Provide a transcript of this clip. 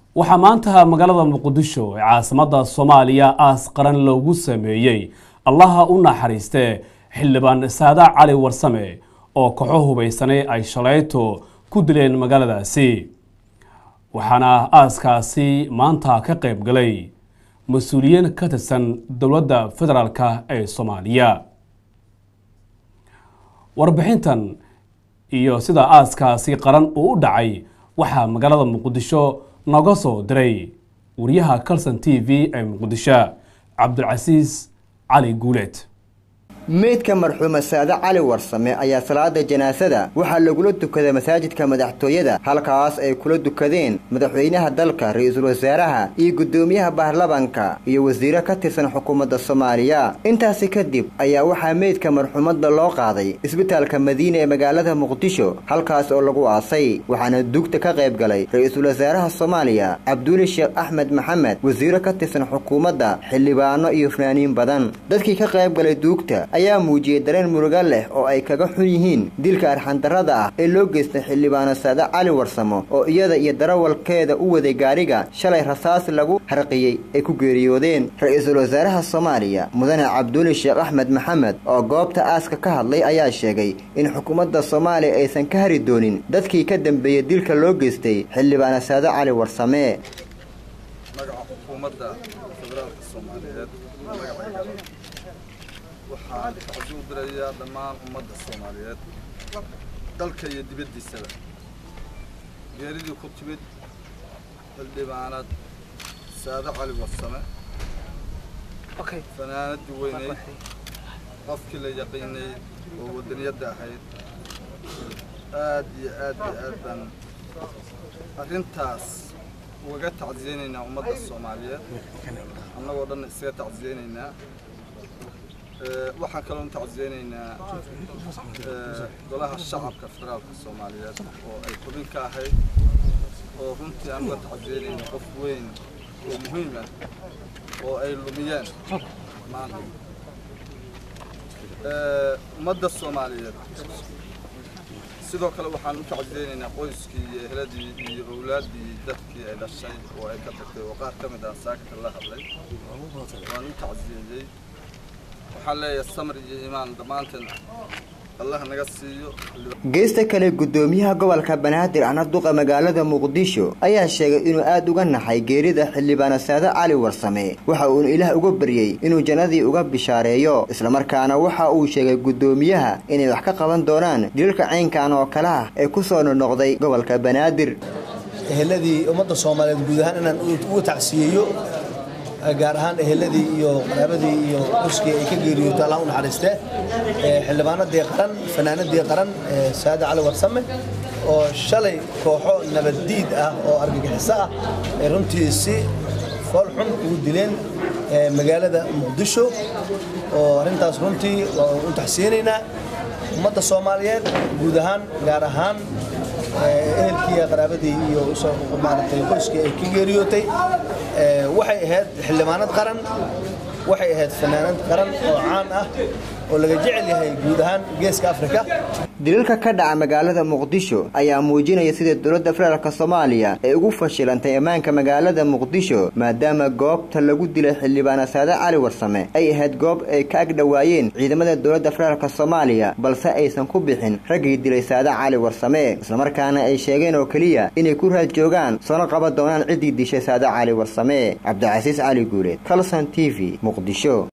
waxaa maanta magaalada muqdisho ee caasimadda soomaaliya aas qaran loogu sameeyey allaha u naxariistee xildhibaan saada cali warsame oo koxo hubaysanay ay shalayto ku dileen magaaladaasi waxaana aaskaasi maanta ka qayb galay mas-uuliyiin ka tirsan dowladda federaalk ee soomaaliya warbixintan iyo sida aaskaasi qaran uu u dhacay waxaa magaalada muqdisho nooga soo diray wariyaha calson t v ee muqdisho cabdulcasiis cali guuleed meydka marxuuma saade cali warsame ayaa salaada janaasada waxaa lagula tukaday masaajidka madaxtooyada halkaas ay kula dukadeen madaxweynaha dalka ra-iisul wasaaraha iyo guddoomiyaha baarlamanka iyo wasiiro ka tirsan xukuumadda soomaaliya intaasi kadib ayaa waxaa meydka marxuumadda loo qaaday isbitaalka madiina ee magaalada muqdisho halkaas oo lagu aasay waxaana dugta ka qayb galay ra-iisul wasaaraha soomaaliya cabduuli sheekh axmed maxamed wasiiro ka tirsan xukuumadda xildhibaano iyo fanaaniin badan dadkii ka qayb galay duugta ayaa muujiyey dareen muruga leh oo ay kaga xun yihiin dilka arxandarrada ah ee loo geystay xildhibaano saade cali warsamo oo iyada iyo darawalkeeda u waday gaariga shalay rasaas lagu harqiyey ay ku geeriyoodeen ra-iisul wasaaraha soomaaliya mudane cabduuli sheekh axmed maxamed oo goobta aaska ka hadlay ayaa sheegay in xukuumadda soomaaliya aysan ka hari doonin dadkii ka dambeeyey dilka loo geystay xildhibaano saade cali warsame waxaan tacsuub dirayaa dhammaan ummadda soomaaliyeed dalka iyo dibaddiisaba geeridii ku timid xildhibaanad saade cali warsame fanaanadii weyneyd qofkii la yaqiinay oo wadaniyadda ahayd aad iyo aad iyo aad baan arrintaas ugaga tacsiyeynaynaa ummadda soomaaliyeed annagoo dhan isaga tacsiyeynaynaa waxaan kaloo tacsiyeynaynaa golaha shacabka federaalka soomaaliyeed oo ay xubin ka ahayd oo runtii aan uga tacsiyeynayna qof weyn oo muhiim ah oo ay lumiyeen maanta ummadda soomaaliyeed sidoo kale waxaan u tacsiyeynaynaa qoyskii iyo ehladii iyo owlaaddii dadkii ay dhashay oo ay ka tagtay oo qaar ka mid ah saakta la hadlay waan u tacsiyeeyey waxaan leeyahay samr iyo iimaan dhammaanteen allah naga siiyo geesta kale guddoomiyaha gobolka banaadir ahna duqa magaalada muqdisho ayaa sheegay inuu aada uga naxay geerida xildhibaano saade cali warsame waxa uuna ilaah uga baryey inuu jannadii uga bishaareeyo islamarkaana waxa uu sheegay guddoomiyaha inay wax ka qaban doonaan dilalka caynkan oo kale ah ee ku soo noqnoqday gobolka banaadir eheladii ummadda soomaaliyeed guud ahaan inaan ugu tacsiyeeyo gaar ahaan eheladii iyo qaraabadii iyo xuskii ay ka geeriyootay allah u naxariiste xildhibaanadii qaran fanaanadii qaran saade cali warsame oo shalay kooxo nabaddiid ah oo argagixiso ah ay runtii si fool xun ugu dileen magaalada muqdisho oo arrintaas runtii waa u taxsiyeynaynaa ummadda soomaaliyeed guud ahaan gaar ahaan ehelkii qaraabadii iyo maaragtay qoyskii ay ka geeriyootay waxay ahayd xildhibaanad qaran waxay ahayd fanaanad qaran oo caan ah oo laga jecel yahay guud ahaan geeska afrika dilalka ka dhaca magaalada muqdisho ayaa muujinaya sida dowladda federaalk soomaaliya ay ugu fashilantay ammaanka magaalada muqdisho maadaama goobta lagu dilay xildhibaana saade cali warsame ay ahayd goob ay ka agdhowaayeen ciidamada dowladda federaalk soomaaliya balse aysan ku bixin raggii dilay saade cali warsame islamarkaana ay sheegeen oo keliya inay ku raad joogaan soona qaban doonaan ciddii dishay saade cali warsame cabdicasiis cali guuleed calson t v muqdisho